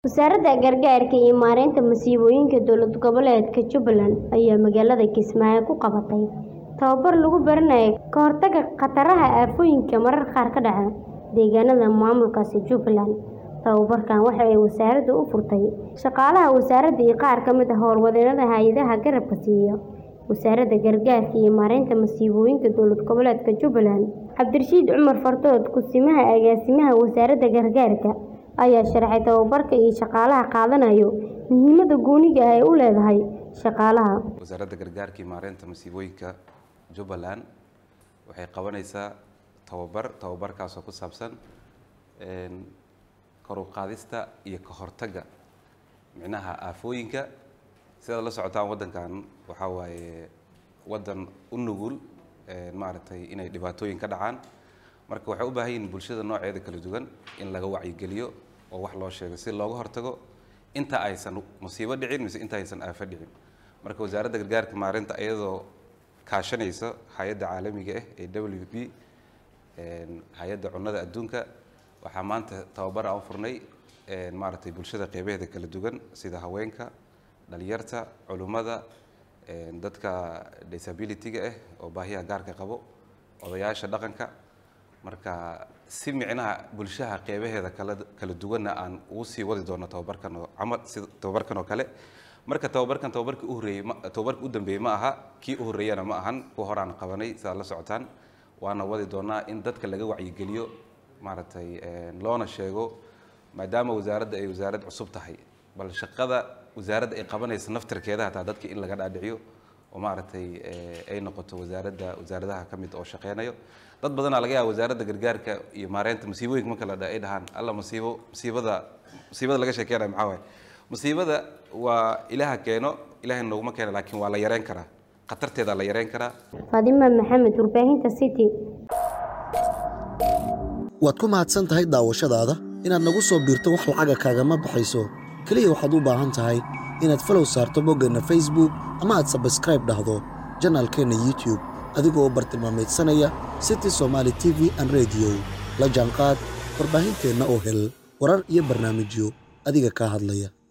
Wasaaradda Gargaarka iyo Maareynta Masiibooyinka Dowlad Goboleedka Jubbaland ayaa magaalada Kismaayo ku qabatay tababar lagu baranayo ka hortagga khataraha aafooyinka mararka qaar ka dhaca deegaanada maamulkaasi Jubbaland. Tababarkan waxa ay wasaaraddu u furtay shaqaalaha wasaaradda iyo qaar ka mid ah howlwadeennada hay'adaha garabka siiya Wasaaradda Gargaarka iyo Maareynta Masiibooyinka Dowlad Goboleedka Jubbaland. Cabdirashiid Cumar Fardood, Ku-simaha Agaasimaha Wasaaradda Gargaarka, ayaa sharaxay tababarka iyo shaqaalaha qaadanayo muhiimadda gooniga ah ee uu leeyahay shaqaalaha. wasaaradda gargaarka iyo maareynta masiibooyinka jubbaland waxay qabanaysaa tababar tababarkaasoo ku saabsan een, kor u qaadista iyo ka hortagga micnaha aafooyinka sidaad la socotaan waddankan waxaa waaye waddan u nugul een, maaragtay inay dhibaatooyin ka dhacaan marka waxay u baahan yihiin bulshada nooceeda kala duwan in laga wacyigeliyo oo wax loo sheego si looga hortago inta aysan musiibo dhicin mise inta aysan aafo dhicin marka wasaaradda gargaarka maareynta iyadoo kaashanaysa hay-adda caalamiga ah ee w p een, hay-adda cunnada adduunka waxaa maanta tababar aan u furnay een, maaragtay bulshada qeybaheeda kala duwan sida haweenka dhalinyarta culummada een, dadka disability-ga ah oo baahiyaha gaarka qabo odayaasha dhaqanka marka si micnaha bulshaha qeybaheeda kala kala duwanna aan ugu sii wadi doono tababarkan oo camal sida tababarkan oo kale marka tababarkan tababarkii u horreeyey ma tababarkii u dambeeyey ma aha kii u horreeyana ma ahan kuwa hore aan qabanay sidaad la socotaan waana wadi doonaa in dadka laga wacyigeliyo maaragtay een, loona sheego maadaama wasaaradda ay wasaarad cusub tahay bal shaqada wasaaradda ay qabanaysa naftirkeeda hataa dadka in laga dhaadhiciyo oo maaragtay ee, ay noqoto wasaaradda wasaaradaha ka mid oo shaqeynayo dad badanaa laga yaaba wasaaradda gargaarka iyo maareynta masiibooyinka marka la dha ay dhahaan alla masiibo masiibada masiibada laga sheekeynayo maxaa waaye masiibada waa ilaaha keeno ilaahay nooguma keeno laakiin waa la yareyn karaa khatarteeda la yareyn karaa Faadima Maxamed, Warbaahinta City. waad ku mahadsan tahay daawashadaada inaad nagu soo biirto wax lacaga kaagama baxayso keliya waxaad u baahan tahay inaad falow saarto boggeenna facebook ama aad sabskribe dhahdo janaalkeenna youtube adigoo bartilmaameedsanaya city somaali t v an radio la jaanqaad warbaahinteenna oo hel warar iyo barnaamijyo adiga kaa hadlaya